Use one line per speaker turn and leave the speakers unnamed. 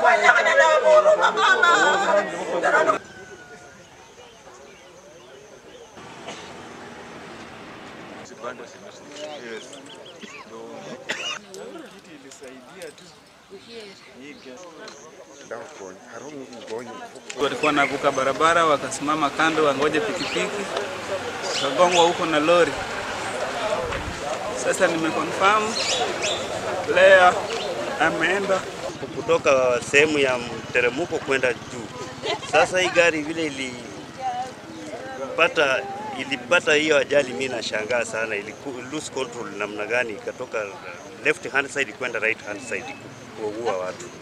Walikuwa navuka barabara, wakasimama kando, wangoje pikipiki, wakagongwa huko na lori. Sasa nimeconfirm Lea ameenda
kutoka sehemu ya mteremko kwenda juu. Sasa hii gari vile ilipata ilipata hiyo ajali, mimi nashangaa sana, iliku lose control namna gani, ikatoka left hand side kwenda right hand side kuua watu.